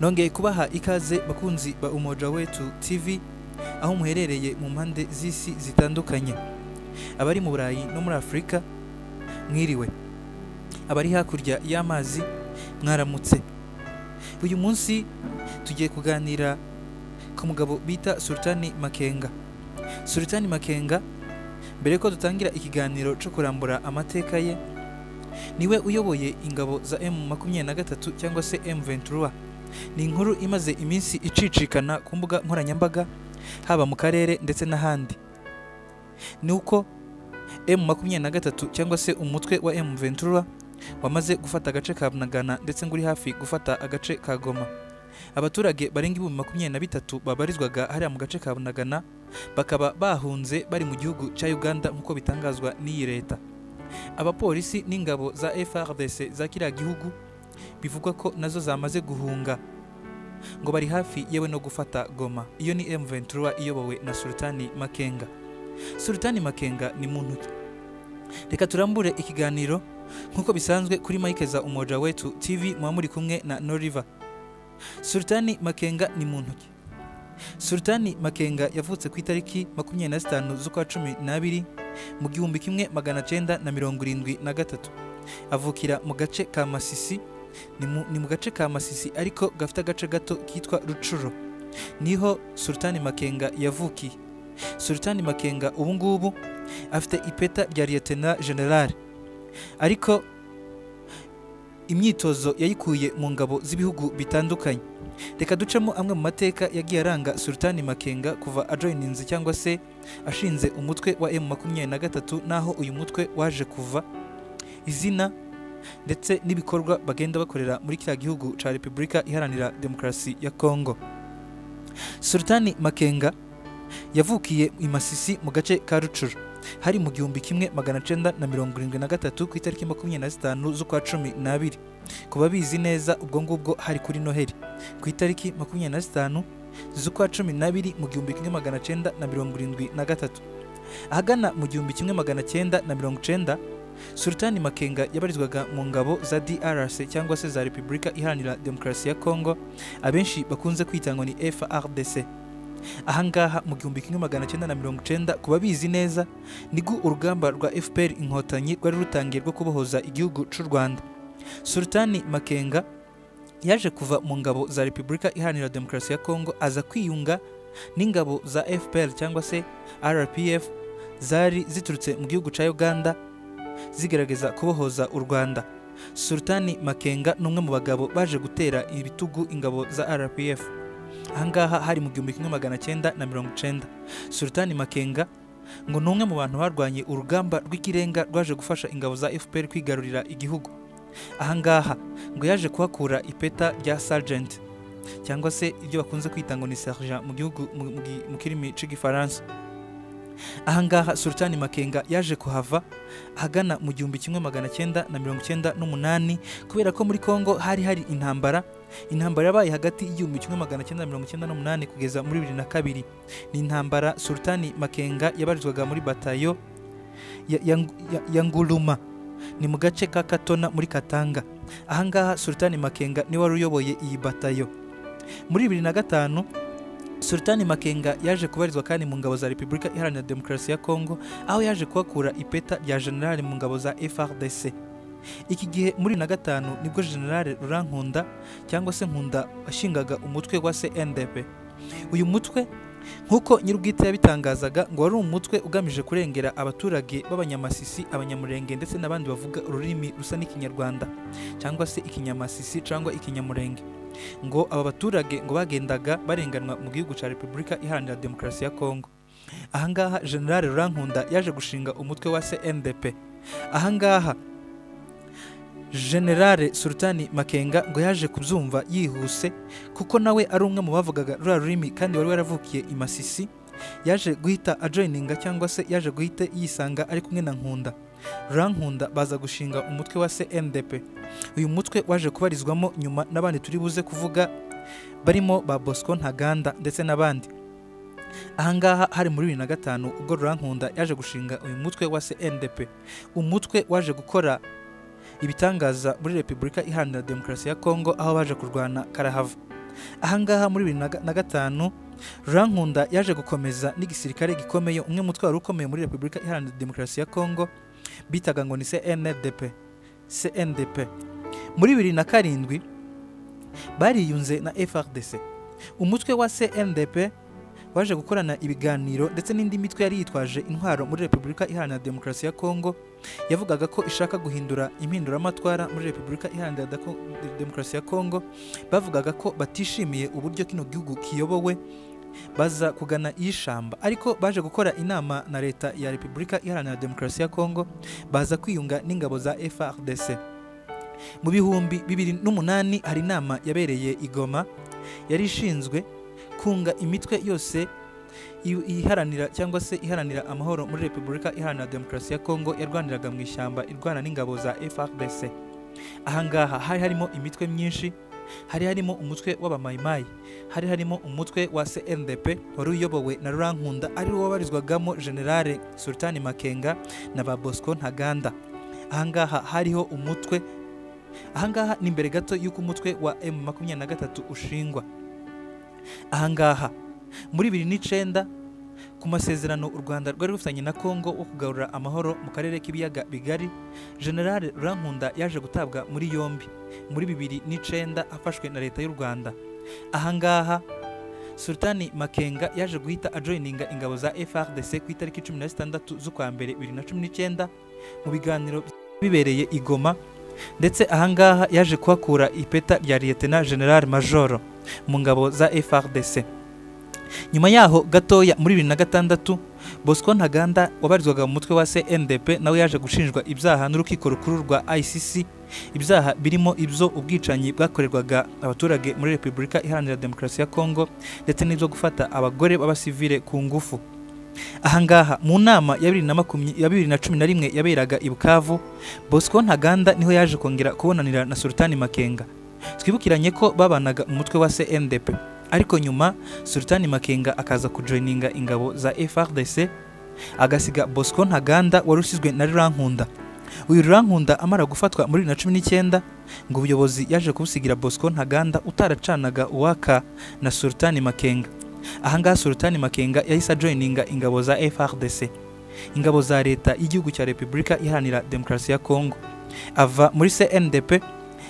nongeye kubaha ikaze bakunzi ba umoja wetu tv aho muherereye mu mpande z'isi zitandukanye abari mu burayi no muri afurika mwiriwe abari hakurya y'amazi mwaramutse uyu munsi tugiye kuganira ku mugabo bita sultani makenga sultani makenga mbere ko dutangira ikiganiro cyo kurambura amateka ye niwe uyoboye ingabo za M makumyabiri na gatatu cyangwa se M Ventura ni inkuru imaze iminsi icicikana ku mbuga nkoranyambaga haba mu karere ndetse n'ahandi ni uko M makumyabiri na gatatu cyangwa se umutwe wa M Ventura wamaze gufata agace ka Bunagana ndetse ngo uri hafi gufata agace ka Goma abaturage barenga ibihumbi makumyabiri na bitatu babarizwaga hariya mu gace ka Bunagana bakaba bahunze bari mu gihugu cya Uganda nk'uko bitangazwa n'iyi leta abapolisi n'ingabo za FRDC za kiriya gihugu bivugwa ko nazo zamaze guhunga ngo bari hafi yewe no gufata Goma iyo ni M Ventura iyobowe na Sultani Makenga Sultani Makenga ni muntu ki reka turambure ikiganiro nk'uko bisanzwe kuri Mike za Umoja Wetu TV muba muri kumwe na Noriva Sultani Makenga ni muntu ki Sultani Makenga yavutse ku itariki makumyabiri na zitanu z'ukwa cumi n'abiri mu gihumbi kimwe magana cyenda na mirongo irindwi na gatatu avukira mu gace ka masisi ni mu, ni mu gace ka masisi ariko gafite agace gato kitwa rucuro niho sultani makenga yavukiye sultani makenga ubu ngubu afite ipeta rya liyetena generale ariko imyitozo yayikuye mu ngabo z'ibihugu bitandukanye reka ducemo amwe mu mateka yagiye aranga sultani makenga kuva ajoyininze cyangwa se ashinze umutwe wa M makumyabiri na gatatu n'aho uyu mutwe waje kuva izina ndetse n'ibikorwa bagenda bakorera muri kiriya gihugu cya repubulika iharanira demokarasi ya kongo sultani makenga yavukiye i masisi mu gace ka rucuru hari mu gihumbi kimwe magana cyenda na mirongo irindwi na gatatu ku itariki makumyabiri na zitanu z'ukwa cumi n'abiri ku babizi neza ubwo ngubwo hari kuri noheli ku itariki makumyabiri na zitanu z'ukwa cumi n'abiri mu gihumbi kimwe magana cyenda na mirongo irindwi na gatatu ahagana mu gihumbi kimwe magana cyenda na mirongo cyenda sultani makenga yabarizwaga mu ngabo za drc cyangwa se za repubulika iharanira demokarasi ya kongo abenshi bakunze kwita ngo ni frdc ahangaha mu gihumbi kimwe magana cyenda na mirongo cyenda ku babizi neza nibwo urugamba rwa fpr inkotanyi rwari rutangiye rwo kubohoza igihugu cy'u rwanda sultani makenga yaje kuva mu ngabo za repubulika iharanira demokarasi ya kongo aza kwiyunga n'ingabo za fpr cyangwa se rpf zari ziturutse mu gihugu cya uganda zigerageza kubohoza u rwanda sultani makenga ni umwe mu bagabo baje gutera ibitugu ingabo za rpf ahangaha hari mu gihumbi kimwe magana cyenda na mirongo cyenda sultani makenga ngo ni umwe mu bantu barwanye urugamba rw'ikirenga rwaje gufasha ingabo za fpr kwigarurira igihugu ahangaha ngo yaje kuhakura ipeta rya sergent cyangwa se ibyo bakunze kwita ngo ni sergent mu gihugu mu- mu gi- mu kirimi cy'igifaransa ahangaha sultani makenga yaje kuhava ahagana mu gihumbi kimwe magana cyenda na mirongo cyenda n'umunani kubera ko muri congo hari hari intambara intambara yabaye hagati y'igihumbi kimwe magana cyenda mirongo cyenda n'umunani kugeza muri bibiri na kabiri ni intambara sultani makenga yabarizwaga muri batayo ya, ya, ya, ya nguruma ni mu gace ka katona muri katanga ahangaha sultani makenga niwe wari uyoboye iyi batayo muri bibiri na gatanu sultani makenga yaje kubarizwa kandi mu ngabo za repubulika iharanira demokarasi ya kongo aho yaje kuhakura ipeta rya generale mu ngabo za frdc iki gihe muri na gatanu nibwo generale rurankunda cyangwa se nkunda washingaga umutwe wa cndp uyu mutwe nk'uko nyir'ubwite yabitangazaga ngo wari umutwe ugamije kurengera abaturage b'abanyamasisi abanyamurenge ndetse n'abandi bavuga ururimi rusa n'ikinyarwanda cyangwa se ikinyamasisi cyangwa ikinyamurenge ngo aba baturage ngo bagendaga barenganwa mu gihugu cya repubulika iharanira demokarasi ya kongo ahangaha generale rurankunda yaje gushinga umutwe wa cndp ahangaha generale sultani makenga ngo yaje kubyumva yihuse kuko nawe ari umwe mu bavugaga ruriya rurimi kandi wari waravukiye i masisi yaje guhita ajoyininga cyangwa se yaje guhita yisanga ari kumwe na nkunda rurankunda baza gushinga umutwe wa cndp uyu mutwe waje kubarizwamo nyuma n'abandi turi buze kuvuga barimo ba bosco ntaganda ndetse n'abandi ahangaha hari muri bibiri na gatanu ubwo rurankunda yaje gushinga uyu mutwe wa cndp umutwe waje gukora ibitangaza muri repubulika iharanira demokarasi ya kongo aho baje kurwana karahava ahangaha muri bibiri na ga- na gatanu rankunda yaje gukomeza n'igisirikare gikomeye umwe mu twari ukomeye muri repubulika iharanira demokarasi ya congo bitaga ngo ni cndp cndp muri bibiri na karindwi bariyunze na frdc umutwe wa cndp waje gukorana ibiganiro ndetse n'indi mitwe yari yitwaje intwaro muri repubulika iharanira demokarasi ya congo yavugaga ko ishaka guhindura impinduramatwara muri repubulika iharanira Dako- demokarasi ya congo bavugaga ko batishimiye uburyo kino gihugu kiyobowe baza kugana iy'ishamba ariko baje gukora inama na leta ya repubulika iharanira demokarasi ya kongo baza kwiyunga n'ingabo za frdc mu bihumbi bibiri n'umunani hari inama yabereye i Goma yari ishinzwe kunga imitwe yose i- iharanira cyangwa se iharanira amahoro muri repubulika iharanira demokarasi ya kongo yarwaniraga mu ishyamba irwana n'ingabo za frdc ahangaha hari harimo imitwe myinshi hari harimo umutwe w'abamayimayi hari harimo umutwe wa CNDP wari uyobowe na Rurankunda ari wo wabarizwagamo Generale Sultani Makenga na ba Bosco Ntaganda ahangaha hariho umutwe ahangaha ni imbere gato y'uko umutwe wa M23 ushingwa ahangaha muri 2009 ku masezerano u Rwanda rwari rufitanye na Kongo wo kugarura amahoro mu karere k'ibiyaga bigari Generale Rurankunda yaje gutabwa muri yombi muri bibiri n'icyenda afashwe na leta y'u rwanda ahangaha sultani makenga yaje guhita ajoyininga ingabo za frdc ku itariki 16 z'ukwa mbere 2019 mu biganiro bibereye i goma ndetse ahangaha yaje kuhakura ipeta rya liyetena general majoro mu ngabo za frdc nyuma yaho gatoya muri 2006 bosco ntaganda wabarizwaga mu mutwe wa cndp nawe yaje gushinjwa ibyaha n'urukiko rukuru rwa icc ibyaha birimo ibyo ubwicanyi bwakorerwaga abaturage muri repubulika iharanira demokarasi ya kongo ndetse n'ibyo gufata abagore b'abasivile ku ngufu ahangaha mu nama ya bibiri na makumya- ya bibiri na cumi na rimwe yaberaga i bukavu bosco ntaganda niho yaje kongera kubonanira na sultani makenga twibukiranye ko babanaga umutwe wa cndp ariko nyuma sultani makenga akaza kujoyininga ingabo za frdc agasiga bosco ntaganda wari usizwe na rurankunda uyu rurankunda amara gufatwa muri bibiri na cumi n'icyenda ngo ubuyobozi yaje kubusigira bosco ntaganda utaracanaga uwaka na sultani makenga ahangaha sultani makenga yahise ajoyininga ingabo za frdc ingabo za leta y'igihugu cya repubulika iharanira demokarasi ya kongo ava muri cndp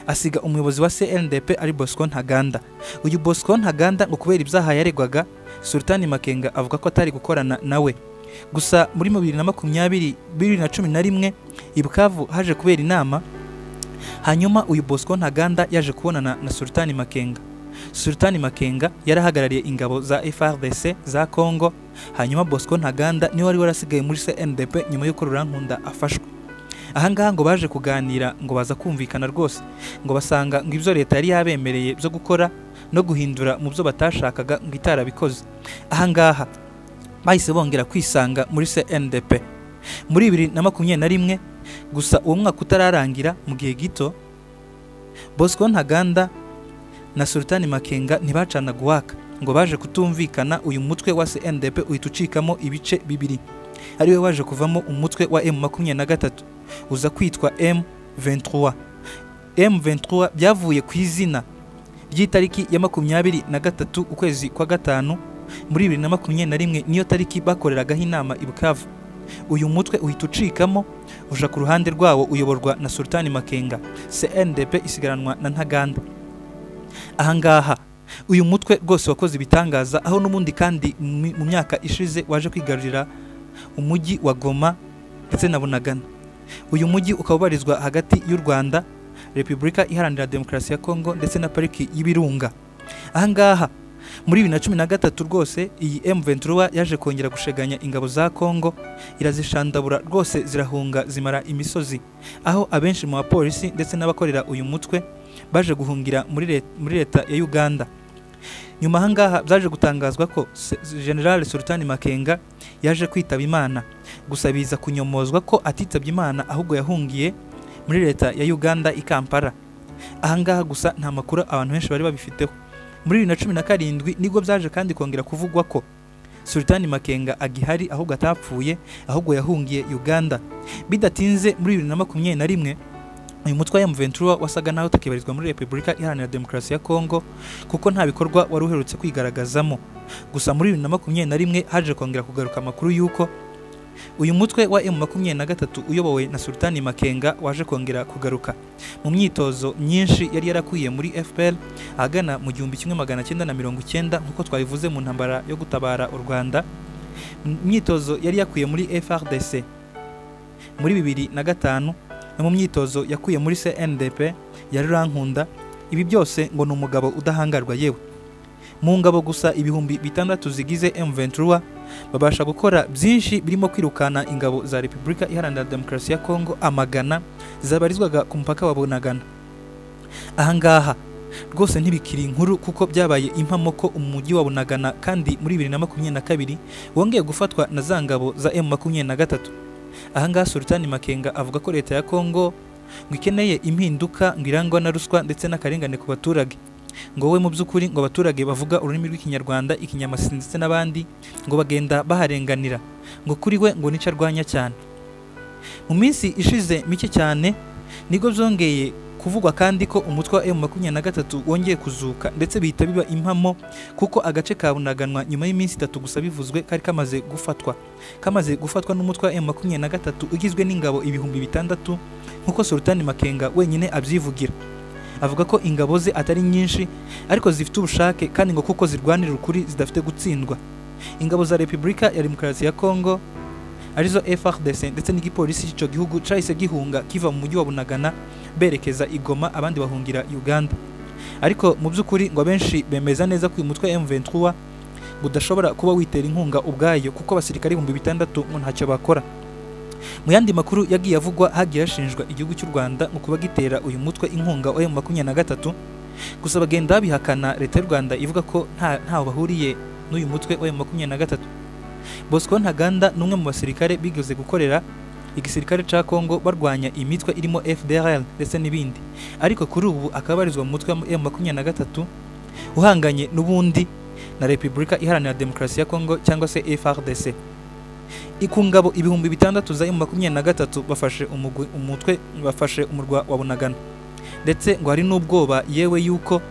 asiga umuyobozi wa cndp ari bosco ntaganda uyu bosco ntaganda ngo kubera ibyaha yaregwaga sultani makenga avuga ko atari gukorana nawe gusa muri bibiri na makumyabiri bibiri na cumi na rimwe i bukavu haje kubera inama hanyuma uyu bosco ntaganda yaje kubonana na sultani makenga sultani makenga yari ahagarariye ingabo za frdc za congo hanyuma bosco ntaganda niwe wari warasigaye muri cndp nyuma y'uko rurankunda afashwe ahangaha ngo baje kuganira ngo baza kumvikana rwose ngo basanga ngo ibyo leta yari yabemereye byo gukora no guhindura mu byo batashakaga ngo itarabikoze ahangaha bahise bongera kwisanga muri cndp muri bibiri na makumyabiri na rimwe gusa uwo mwaka utararangira mu gihe gito bosco ntaganda na sultani makenga ntibacanaga uwaka ngo baje kutumvikana uyu mutwe wa cndp uhita ucikamo ibice bibiri ariwe waje kuvamo umutwe wa m23 uza kwitwa m23 m23 byavuye ku izina ry'itariki ya makumyabiri na gatatu ukwezi kwa gatanu muri bibiri na makumyabiri na rimwe niyo tariki bakoreragaho inama i bukavu uyu mutwe uhita ucikamo uja ku ruhande rwawo uyoborwa na sultani makenga cndp isigaranwa na ntaganda ahangaha uyu mutwe rwose wakoze ibitangaza aho n'ubundi kandi mu- mu myaka ishize waje kwigarurira umujyi wa goma ndetse na bunagana uyu mujyi ukaba ubarizwa hagati y'u rwanda repubulika iharanira demokarasi ya kongo ndetse na pariki y'ibirunga ahangaha muri bibiri na cumi na gatatu rwose iyi M23 yaje kongera gusheganya ingabo za Kongo irazishandabura rwose zirahunga zimara imisozi aho abenshi mu bapolisi ndetse n'abakorera uyu mutwe baje guhungira muri let- muri leta ya Uganda nyuma ahangaha byaje gutangazwa ko Se- General Sultani Makenga yaje kwitaba Imana gusa biza kunyomozwa ko atitabye Imana ahubwo yahungiye muri leta ya Uganda i Kampala ahangaha gusa nta makuru abantu benshi bari babifiteho muri bibiri na cumi na karindwi nibwo byaje kandi kongera kuvugwa ko sultani makenga agihari ahubwo atapfuye ahubwo yahungiye uganda bidatinze muri bibiri na makumyabiri na rimwe uyu mutwe wa M23 wasaga naho utakibarizwa muri Repubulika Iharanira Demokarasi ya Kongo kuko nta bikorwa wari uherutse kwigaragazamo gusa muri bibiri na makumyabiri na rimwe haje kongera kugaruka amakuru y'uko uyu mutwe wa M23 uyobowe na Sultani Makenga waje kongera kugaruka mu myitozo myinshi yari yarakwiye muri FPR ahagana mu gihumbi kimwe magana cyenda na mirongo icyenda nk'uko twabivuze mu ntambara yo gutabara u Rwanda mu myitozo yari yakuye muri FRDC muri bibiri na gatanu no mu myitozo yakuye muri CNDP ya Rurankunda ibi byose ngo ni umugabo udahangarwa yewe mu ngabo gusa ibihumbi bitandatu zigize M23 babasha gukora byinshi birimo kwirukana ingabo za Repubulika Iharanira Demokarasi ya Kongo amagana zabarizwaga ku mupaka wa Bunagana ahangaha rwose ntibikiri inkuru kuko byabaye impamo ko umujyi wa Bunagana kandi muri bibiri na makumyabiri na kabiri wongeye gufatwa na za ngabo za M makumyabiri na gatatu ahangaha Sultani Makenga avuga ko leta ya Kongo ngo ikeneye impinduka ngo irangwa na ruswa ndetse n'akarengane ku baturage ngo wowe mu by'ukuri ngo abaturage bavuga ururimi rw'ikinyarwanda ikinyamasi ndetse n'abandi ngo bagenda baharenganira ngo kuri we ngo nicyo arwanya cyane mu minsi ishize mike cyane nibwo byongeye kuvugwa kandi ko umutwe wa M23 wongeye kuzuka ndetse bihita biba impamo kuko agace ka Bunaganwa nyuma y'iminsi itatu gusa bivuzwe kari kamaze gufatwa kamaze gufatwa n'umutwe wa M23 ugizwe n'ingabo ibihumbi bitandatu nk'uko Sultani Makenga wenyine abyivugira avuga ko ingabo ze atari nyinshi ariko zifite ubushake kandi ngo kuko zirwanira ukuri zidafite gutsindwa ingabo za Repubulika ya Demokarasi ya Kongo arizo FARDC ndetse n'igipolisi cy'icyo gihugu cyahise gihunga kiva mu mujyi wa Bunagana berekeza Igoma abandi bahungira Uganda ariko mu by'ukuri ngo abenshi bemeza neza ko uyu mutwe M23 udashobora kuba witera inkunga ubwayo kuko abasirikare ibihumbi bitandatu ngo ntacyo bakora mu yandi makuru yagiye avugwa hagiye hashinjwa igihugu cy'u Rwanda mu kuba gitera uyu mutwe inkunga wa M23 gusa bagenda babihakana leta y'u Rwanda ivuga ko nta ntaho bahuriye n'uyu mutwe wa M23 Bosco Ntaganda ni umwe mu basirikare bigeze gukorera igisirikare cya Kongo barwanya imitwe irimo FDLR ndetse n'ibindi ariko kuri ubu akaba abarizwa mu mutwe wa M23 uhanganye n'ubundi na Repubulika Iharanira Demokarasi ya Kongo cyangwa se FARDC ku ngabo ibihumbi bitandatu za makumyabiri na gatatu bafashe umutwe bafashe umurwa wa bunagana ndetse ngo hari n'ubwoba yewe yuko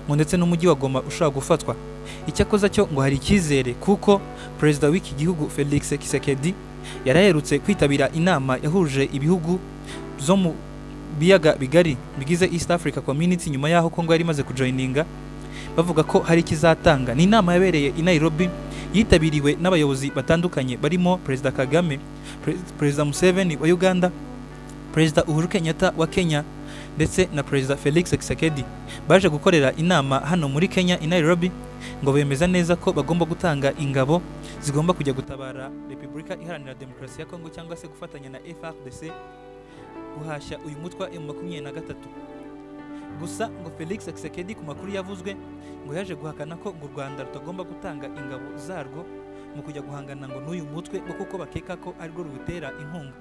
ngo ndetse n'umujyi wa goma ushobora gufatwa icyakoza cyo ngo hari icyizere kuko perezida w'iki gihugu felix kisekedi yari aherutse kwitabira inama yahuje ibihugu byo mu biyaga bigari bigize east africa community nyuma y'aho kongo yari imaze kujoyininga bavuga ko hari ikizatanga ni inama yabereye i nairobi yitabiriwe n'abayobozi batandukanye barimo perezida kagame perezida museveni wa uganda perezida uhuru kenyatta wa kenya ndetse na perezida felix kisekedi baje gukorera inama hano muri kenya i nairobi ngo bemeza neza ko bagomba gutanga ingabo zigomba kujya gutabara repubulika iharanira demokarasi ya kongo cyangwa se gufatanya na frdc guhashya uyu mutwe wa m23 gusa ngo felix kisekedi ku makuru yavuzwe ngo yaje guhakana ko u rwanda rutagomba gutanga ingabo zarwo mu kujya guhangana ngo n'uyu mutwe ngo kuko bakeka ko arirwo ruwutera inkunga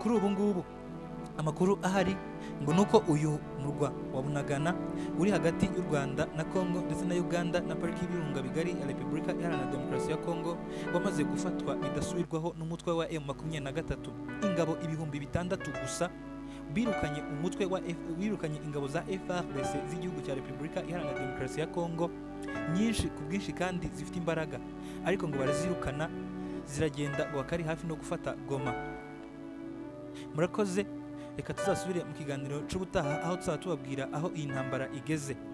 kuri ubu ngubu amakuru ahari ngo nuko uyu murwa wa bunagana uri hagati y'u rwanda na kongo ndetse na uganda na pariki y'ibirunga bigari ya repubulika iharanira demokarasi ya kongo wamaze gufatwa bidasubirwaho n'umutwe wa m makumyabiri na gatatu ingabo ibihumbi bitandatu gusa birukanye umutwe wa F, birukanye ingabo za FARDC z'igihugu cya Repubulika Iharanira Demokarasi ya Kongo nyinshi ku bwinshi kandi zifite imbaraga ariko ngo barazirukana ziragenda ngo akari hafi no gufata Goma murakoze reka tuzasubire mu kiganiro cy'ubutaha aho tuzaba tubabwira aho iyi ntambara igeze